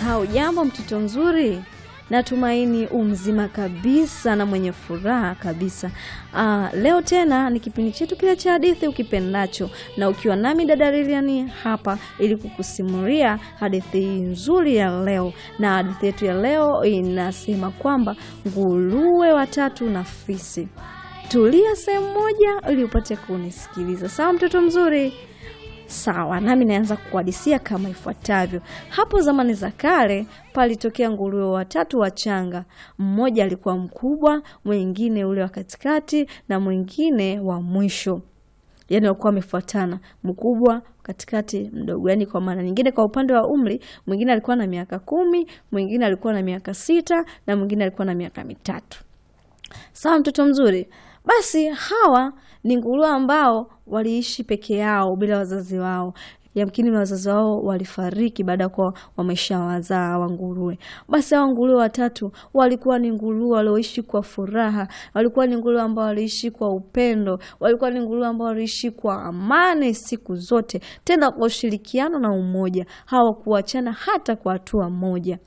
Haujambo mtoto mzuri, natumaini umzima kabisa na mwenye furaha kabisa. Aa, leo tena ni kipindi chetu kile cha hadithi ukipendacho, na ukiwa nami dada Lilian hapa ili kukusimulia hadithi hii nzuri ya leo. Na hadithi yetu ya leo inasema kwamba nguruwe watatu na fisi. Tulia sehemu moja ili upate kunisikiliza, sawa mtoto mzuri? Sawa, nami naanza kuhadisia kama ifuatavyo. Hapo zamani za kale palitokea nguruwe watatu wachanga. Mmoja alikuwa mkubwa, mwingine ule wa katikati na mwingine wa mwisho. Yaani walikuwa wamefuatana, mkubwa, katikati, mdogo. Yaani kwa maana nyingine, kwa upande wa umri, mwingine alikuwa na miaka kumi, mwingine alikuwa na miaka sita na mwingine alikuwa na miaka mitatu. Sawa mtoto mzuri. Basi hawa ni nguruwe ambao waliishi peke yao bila wazazi wao. Yamkini wazazi wao walifariki baada ya kuwa wamesha wazaa hawa nguruwe. Basi hawa nguruwe watatu walikuwa ni nguruwe walioishi kwa furaha, walikuwa ni nguruwe ambao waliishi kwa upendo, walikuwa ni nguruwe ambao waliishi kwa amani siku zote, tena kwa ushirikiano na umoja, hawakuachana hata kwa hatua moja.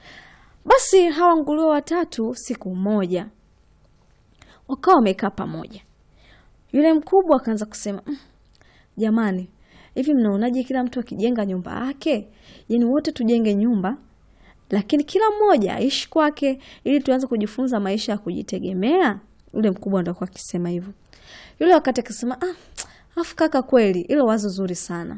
Basi hawa nguruwe watatu siku moja wakawa wamekaa pamoja. Yule mkubwa akaanza kusema mm, jamani, hivi mnaonaje kila mtu akijenga nyumba yake? Yaani wote tujenge nyumba, lakini kila mmoja aishi kwake, ili tuanze kujifunza maisha ya kujitegemea. Yule mkubwa ndo alikuwa akisema hivyo. Yule wakati akasema ah, afu kaka, kweli hilo wazo zuri sana,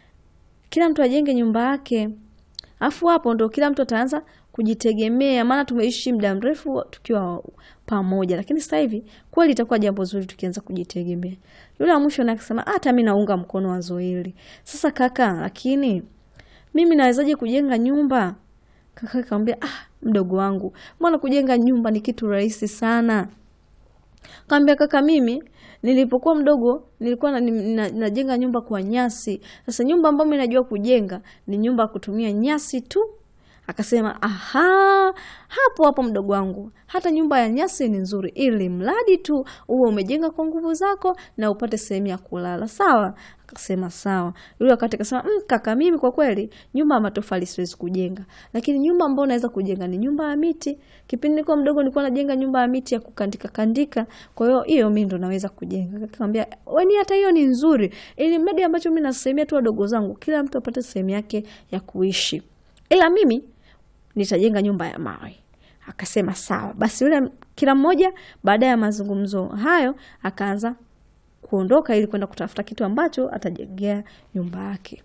kila mtu ajenge nyumba yake, afu hapo ndo kila mtu ataanza kujitegemea maana tumeishi muda mrefu tukiwa pamoja, lakini sasa hivi kweli itakuwa jambo zuri tukianza kujitegemea. Yule wa mwisho naye akasema hata mi naunga mkono wazo hili. Sasa kaka, lakini mimi nawezaje kujenga nyumba? Kaka akamwambia ah, mdogo wangu, mbona kujenga nyumba ni kitu rahisi sana. Kaambia kaka, mimi nilipokuwa mdogo nilikuwa na, na, najenga nyumba kwa nyasi. Sasa nyumba ambayo mimi najua kujenga ni nyumba ya kutumia nyasi tu. Akasema aha, hapo hapo mdogo wangu, hata nyumba ya nyasi ni nzuri, ili mradi tu uwe umejenga kwa nguvu zako na upate sehemu ya kulala. Sawa? Akasema sawa. Yule wakati akasema mm, kaka, mimi kwa kweli nyumba ya matofali siwezi kujenga, lakini nyumba ambayo naweza kujenga ni nyumba ya miti. Kipindi nilikuwa mdogo nilikuwa najenga nyumba ya miti ya kukandika kandika, kwa hiyo hiyo mimi ndo naweza kujenga. Akamwambia wewe, hata hiyo ni nzuri, ili mradi ambacho mimi nasemea tu wadogo zangu, kila mtu apate sehemu yake ya kuishi, ila mimi nitajenga nyumba ya mawe. Akasema sawa. Basi yule kila mmoja baada ya mazungumzo hayo akaanza kuondoka ili kwenda kutafuta kitu ambacho atajengea nyumba yake.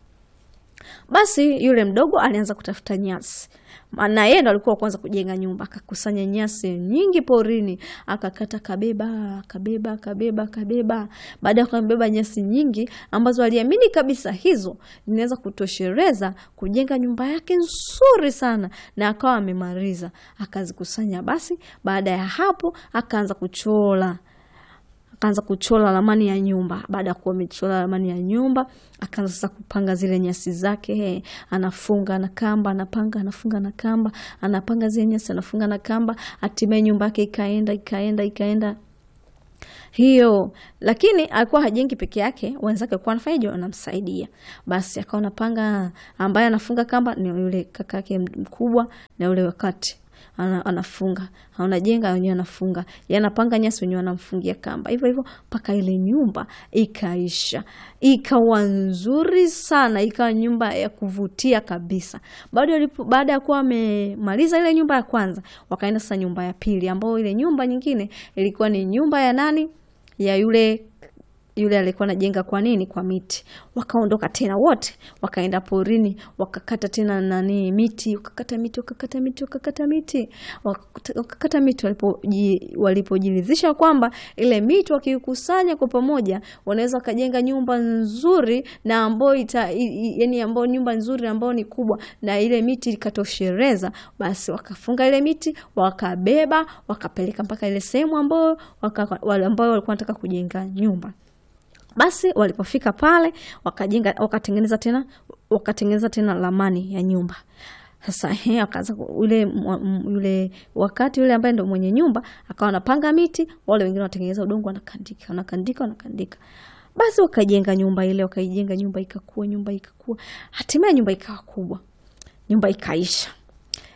Basi yule mdogo alianza kutafuta nyasi, na yeye ndo alikuwa kwanza kujenga nyumba. Akakusanya nyasi nyingi porini, akakata, kabeba, akabeba, akabeba, akabeba. Baada ya kubeba nyasi nyingi ambazo aliamini kabisa hizo zinaweza kutoshereza kujenga nyumba yake nzuri sana, na akawa amemaliza, akazikusanya. Basi baada ya hapo akaanza kuchora akaanza kuchora ramani ya nyumba. Baada ya kuwa amechora ramani ya nyumba, akaanza sasa kupanga zile nyasi zake. He, anafunga na kamba, anapanga, anafunga na kamba, anapanga zile nyasi, anafunga na kamba. Hatimaye nyumba yake ikaenda ikaenda ikaenda hiyo, lakini alikuwa hajengi peke yake, wenzake walikuwa wanafanyaje? Wanamsaidia. Basi akawa anapanga, ambaye anafunga kamba ni yule kaka yake mkubwa na yule wakati ana, anafunga anajenga, wenyewe anafunga, yanapanga nyasi, wenyewe anamfungia kamba, hivyo hivyo mpaka ile nyumba ikaisha, ikawa nzuri sana, ikawa nyumba ya kuvutia kabisa. Baada ya kuwa wamemaliza ile nyumba ya kwanza, wakaenda sasa nyumba ya pili, ambayo ile nyumba nyingine ilikuwa ni nyumba ya nani? Ya yule yule alikuwa anajenga kwa nini? Kwa miti. Wakaondoka tena wote, wakaenda porini, wakakata tena nani miti, wakakata miti, wakakata miti, wakakata miti, wakakata miti. Walipojiridhisha kwamba ile miti wakikusanya kwa pamoja wanaweza wakajenga nyumba nzuri na ambayo ita, yani ambayo nyumba nzuri ambayo ni kubwa, na ile miti ikatoshereza, basi wakafunga ile miti, wakabeba, wakapeleka mpaka ile sehemu ambayo ambao walikuwa wanataka kujenga nyumba. Basi walipofika pale wakajenga, wakatengeneza tena, wakatengeneza tena ramani ya nyumba. Sasa he, akaanza yule yule wakati yule ambaye ndo mwenye nyumba akawa anapanga miti, wale wengine wanatengeneza udongo, wanakandika wanakandika wanakandika. Basi wakajenga nyumba ile, wakaijenga nyumba ikakua, nyumba ikakua, hatimaye nyumba ikawa kubwa, nyumba ikaisha.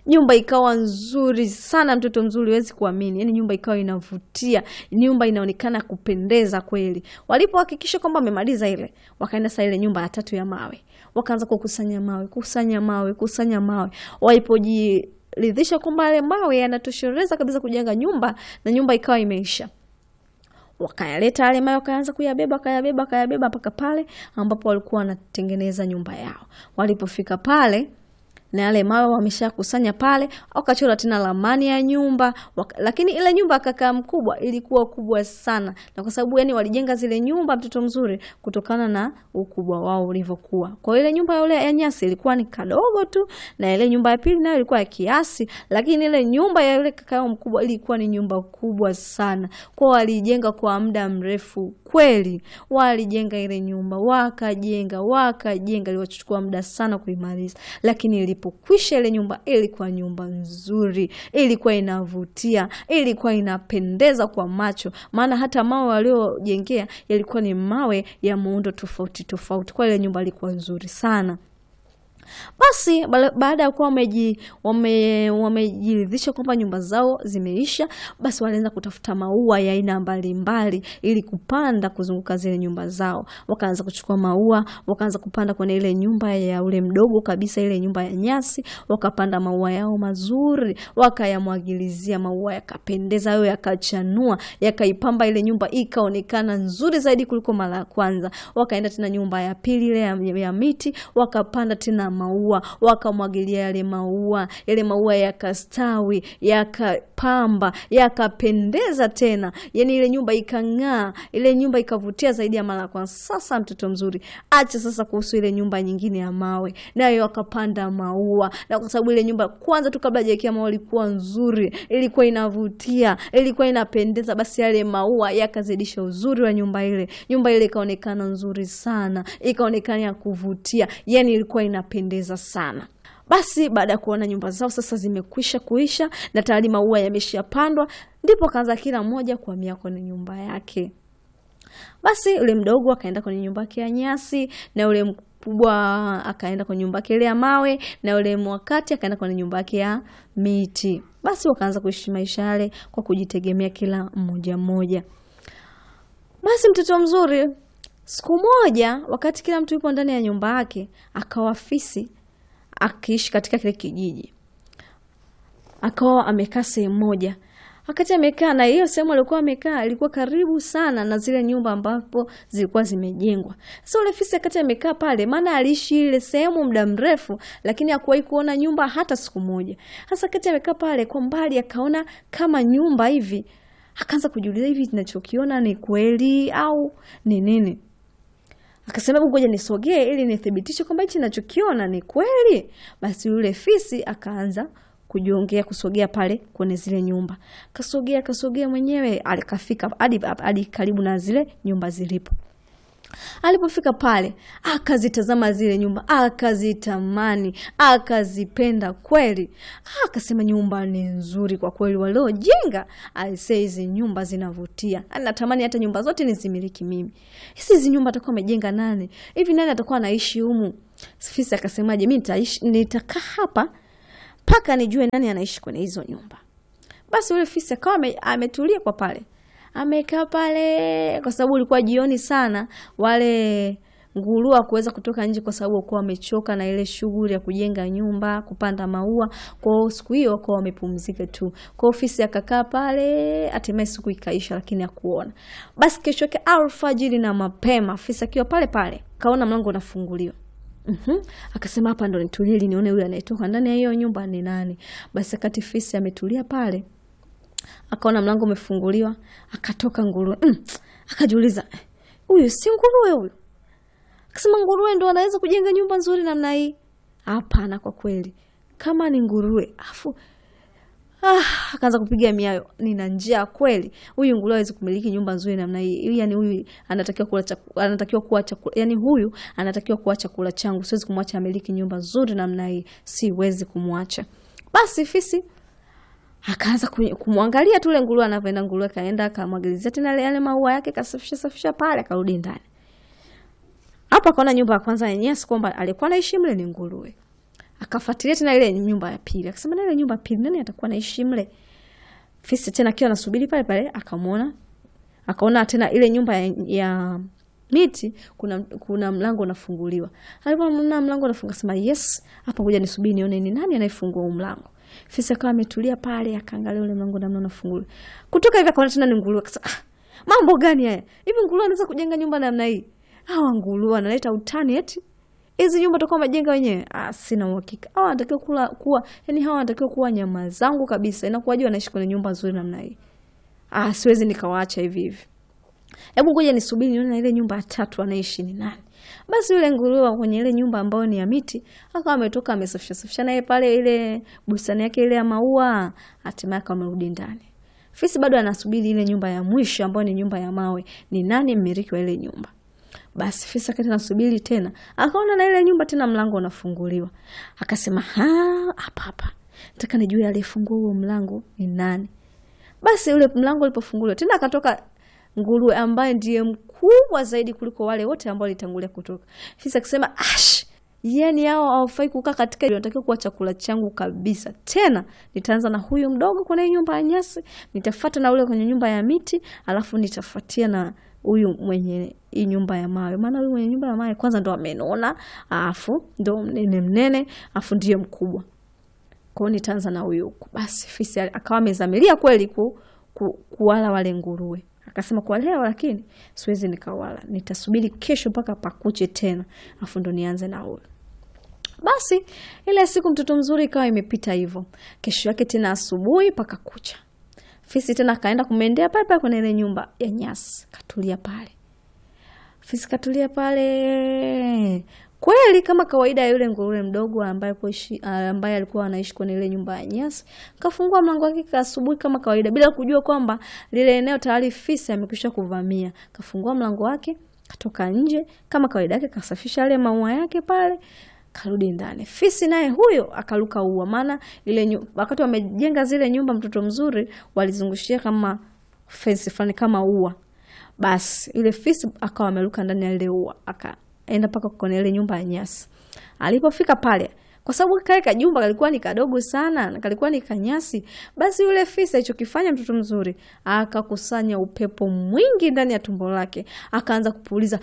nyumba ikawa nzuri sana, mtoto mzuri, huwezi kuamini. Yani nyumba ikawa inavutia, nyumba inaonekana kupendeza kweli. Walipohakikisha kwamba wamemaliza ile, wakaenda saa ile nyumba ya tatu ya mawe, wakaanza kukusanya mawe, kusanya mawe, kusanya mawe. Walipojiridhisha kwamba yale mawe yanatosheleza kabisa kujenga nyumba, na nyumba ikawa imeisha wakayaleta yale mawe wakaanza kuyabeba wakayabeba wakayabeba mpaka pale ambapo walikuwa wanatengeneza nyumba yao. Walipofika pale na yale mawe wameshakusanya pale, wakachora tena ramani ya nyumba waka, lakini ile nyumba kaka mkubwa ilikuwa kubwa sana, na kwa sababu yani walijenga zile nyumba mtoto mzuri kutokana na ukubwa wao ulivyokuwa. Kwa ile nyumba ile ya nyasi ilikuwa ni kadogo tu, na ile nyumba ya pili nayo ilikuwa ya kiasi, lakini ile nyumba ya yule kaka yao mkubwa ilikuwa ni nyumba kubwa sana. Kwa walijenga kwa muda mrefu kweli, walijenga ile nyumba wakajenga wakajenga, iliwachukua muda sana kuimaliza, lakini ilipokwisha ile nyumba ilikuwa nyumba nzuri, ilikuwa inavutia, ilikuwa inapendeza kwa macho, maana hata mawe waliojengea yalikuwa ni mawe ya muundo tofauti tofauti. Kwa ile nyumba ilikuwa nzuri sana. Basi baada ya kuwa wamejiridhisha kwamba nyumba zao zimeisha, basi walianza kutafuta maua ya aina mbalimbali ili kupanda kuzunguka zile nyumba zao. Wakaanza kuchukua maua, wakaanza kupanda kwenye ile nyumba ya ule mdogo kabisa, ile nyumba ya nyasi, wakapanda maua yao mazuri, wakayamwagilizia maua, yakapendeza, hayo yakachanua, yakaipamba ile nyumba ikaonekana nzuri zaidi kuliko mara ya kwanza. Wakaenda tena nyumba ya pili ile ya, ya miti, wakapanda tena maua wakamwagilia yale maua, yale maua yakastawi, yakapamba, yakapendeza tena, yani ile nyumba ikang'aa, ile nyumba ikavutia zaidi ya mara ya kwanza. Sasa mtoto mzuri, acha sasa kuhusu ile nyumba nyingine ya mawe, nayo wakapanda maua, na kwa sababu ile nyumba kwanza tu kabla hajaekea maua ilikuwa nzuri, ilikuwa inavutia, ilikuwa inapendeza, basi yale maua yakazidisha uzuri wa nyumba ile. Nyumba ile ikaonekana nzuri sana, ikaonekana ya kuvutia, yani ilikuwa inapendeza sana. Basi baada ya kuona nyumba zao sasa zimekwisha kuisha na tayari maua yameshapandwa, ndipo kaanza kila mmoja kuhamia kwenye nyumba yake. Basi yule mdogo akaenda kwenye nyumba yake ya nyasi na yule mkubwa akaenda kwenye nyumba yake ile ya mawe na yule mwakati akaenda kwenye nyumba yake ya miti. Basi wakaanza kuishi maisha yale kwa kujitegemea kila mmoja mmoja. Basi mtoto mzuri, siku moja wakati kila mtu yupo ndani ya nyumba yake, akawa fisi akiishi katika kile kijiji, akawa amekaa sehemu moja. Wakati amekaa na hiyo sehemu alikuwa amekaa ilikuwa karibu sana na zile nyumba ambapo zilikuwa zimejengwa. Sasa ule fisi wakati amekaa pale, maana aliishi ile sehemu muda mrefu, lakini hakuwahi kuona nyumba hata siku moja. Sasa wakati amekaa pale, kwa mbali akaona kama nyumba hivi, akaanza kujiuliza, hivi ninachokiona ni kweli au ni nini? Akasema hebu ngoja nisogee ili nithibitishe kwamba hichi ninachokiona ni kweli. Basi yule fisi akaanza kujiongea kusogea pale kwenye zile nyumba, kasogea kasogea mwenyewe, alikafika hadi hadi karibu na zile nyumba zilipo. Alipofika pale, akazitazama zile nyumba, akazitamani, akazipenda kweli. Akasema nyumba ni nzuri kwa kweli, waliojenga aisee, hizi nyumba zinavutia, natamani hata nyumba zote nizimiliki mimi. Hizi nyumba atakuwa amejenga nani hivi? Nani atakuwa anaishi humu? Fisi akasemaje, mi nitakaa hapa mpaka nijue nani anaishi kwenye hizo nyumba. Basi yule fisi akawa ametulia kwa pale amekaa pale kwa sababu ulikuwa jioni sana, wale nguruwe kuweza kutoka nje kwa sababu walikuwa wamechoka na ile shughuli ya kujenga nyumba, kupanda maua. Kwa hiyo siku hiyo wakawa wamepumzika tu. Kwa ofisi akakaa pale, hatimaye siku ikaisha, lakini hakuona. Basi kesho yake alfajiri na mapema, afisa akiwa pale pale kaona mlango unafunguliwa. Mm-hmm. Akasema hapa ndo nitulie ili nione yule anayetoka ndani ya hiyo nyumba ni nani. Basi akati fisi ametulia pale akaona mlango umefunguliwa, akatoka nguruwe. Mm, akajiuliza huyu si nguruwe huyu? Akasema nguruwe ndo anaweza kujenga nyumba nzuri namna hii? Hapana, kwa kweli kama ni nguruwe afu Ah, akaanza kupiga miayo, nina njaa kweli. Huyu nguruwe hawezi kumiliki nyumba nzuri namna hii. Yani huyu anatakiwa kula chakula, anatakiwa kuwa chakula. Yani huyu anatakiwa kuwa chakula changu. Siwezi kumwacha amiliki nyumba nzuri namna hii. Siwezi kumwacha. Basi fisi akaanza kumwangalia tu ule nguruwe anavyoenda. Nguruwe kaenda akamwagilizia tena yale maua yake, kasafisha safisha pale, akarudi ndani. Hapo akaona nyumba ya kwanza ya nyasi kwamba alikuwa anaishi mle ni nguruwe. akafuatilia tena ile nyumba ya pili, akasema na ile nyumba ya pili nani atakuwa naishi mle? Fisi tena akiwa anasubiri pale pale, akamwona akaona tena ile nyumba ya, ya miti kuna, kuna mlango unafunguliwa. Alipoona mlango unafunga, sema yes, hapa ngoja nisubiri nione ni nani anayefungua huu mlango. Fisi akawa ametulia pale, akaangalia ule mlango namna unafunguliwa. Kutoka hivi akaona tena ni nguruwe, akasema ah, mambo gani haya? Hivi nguruwe anaweza kujenga nyumba namna hii? Hawa nguruwe wanaleta utani eti hizi nyumba toka majenga wenyewe. Ah, sina uhakika. Hawa wanatakiwa kula kuwa, yani hawa wanatakiwa kuwa nyama zangu kabisa. Inakuwaje wanaishi kwenye nyumba nzuri namna hii? Ah, siwezi nikawaacha hivi hivi. Hebu ngoja nisubiri nione na ile nyumba ya tatu anaishi ni nani. Basi yule nguruwe kwenye ile nyumba ambayo ni ya miti akawa ametoka amesafisha safisha naye pale ile bustani yake ile ya maua, hatimaye akawa amerudi ndani. Fisi bado anasubiri ile nyumba ya mwisho ambayo ni nyumba ya mawe, ni nani mmiliki wa ile nyumba. Basi fisi akati nasubiri tena, akaona na ile nyumba tena mlango unafunguliwa, akasema hapa hapa, nataka nijue aliyefungua huo mlango ni nani. Basi ule mlango ulipofunguliwa tena, akatoka nguruwe ambaye ndiye mkubwa zaidi kuliko wale wote ambao walitangulia kutoka. Fisi akisema ash, yani hao hawafai kukaa katika, natakiwa kuwa chakula changu kabisa. Tena nitaanza na huyu mdogo kwenye nyumba ya nyasi, nitafuata na ule kwenye nyumba ya miti, alafu nitafuatia na huyu mwenye hii nyumba ya mawe, maana huyu mwenye nyumba ya mawe kwanza ndo amenona, alafu ndo mnene mnene, alafu ndiye mkubwa. Kwa hiyo nitaanza na huyu huku. Basi fisi akawa amezamilia kweli ku, ku, kuwala wale nguruwe. Akasema kwa leo lakini siwezi nikawala, nitasubiri kesho mpaka pakuche tena, alafu ndo nianze na huyu. Basi ile siku mtoto mzuri ikawa imepita hivyo. Kesho yake tena asubuhi paka kucha, fisi tena akaenda kumendea pale pale kwenye ile nyumba ya nyasi, katulia pale. Fisi katulia pale kweli kama kawaida ya yule nguruwe mdogo ambaye kuishi, ambaye alikuwa anaishi kwenye ile nyumba ya nyasi. Kafungua mlango wake asubuhi kama kawaida, bila kujua kwamba lile eneo tayari fisi amekwisha kuvamia. Kafungua mlango wake, katoka nje kama kawaida yake, kasafisha yale maua yake pale, karudi ndani. Fisi naye huyo akaruka ua, maana ile wakati wamejenga zile nyumba, mtoto mzuri walizungushia kama fence fulani kama ua. Basi ile fisi akawa ameruka ndani ya ile ua aka enda mpaka kwenye ile nyumba ya nyasi. Alipofika pale, kwa sababu kale kajumba kalikuwa ni kadogo sana na kalikuwa ni kanyasi, basi yule fisi alichokifanya mtoto mzuri akakusanya upepo mwingi ndani ya tumbo lake, akaanza kupuliza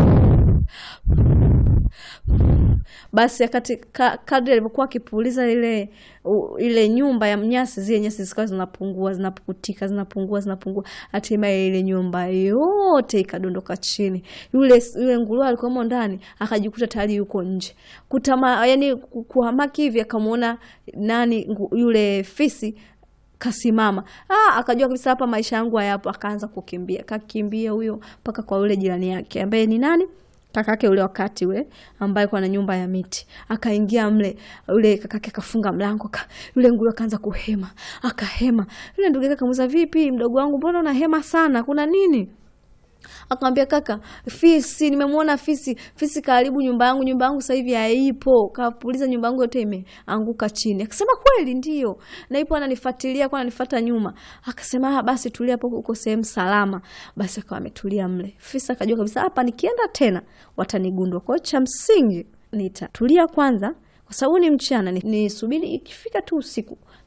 basi akati ka, kadri alivyokuwa akipuliza ile u, ile nyumba ya nyasi, zile nyasi zikawa zinapungua zinapukutika zinapungua zinapungua, hatimaye ile nyumba yote ikadondoka chini. Yule yule nguruwe alikuwamo ndani, akajikuta tayari yuko nje kutama, yani kuhamaki hivi, akamwona nani yule fisi kasimama. Ah, akajua kabisa hapa maisha yangu hayapo, akaanza kukimbia, kakimbia huyo mpaka kwa yule jirani yake ambaye ni nani kakake ule wakati ule ambaye kwa na nyumba ya miti akaingia mle, ule kakake akafunga mlango ka, yule nguruwe akaanza kuhema, akahema. Yule ndugu yake akamuuliza, vipi mdogo wangu, mbona unahema sana, kuna nini? Akamwambia kaka, fisi, nimemwona fisi. Fisi karibu nyumba yangu, nyumba yangu sasa hivi haipo, kapuliza nyumba yangu yote imeanguka chini. Akasema kweli, ndio na ipo, ananifuatilia kwa ananifuata nyuma. Akasema ah, basi tulia hapo, uko sehemu salama. Basi akawa ametulia mle. Fisi akajua kabisa hapa nikienda tena watanigundua, kwa hiyo cha msingi nitatulia kwanza kwa sababu ni mchana, nisubiri ikifika tu usiku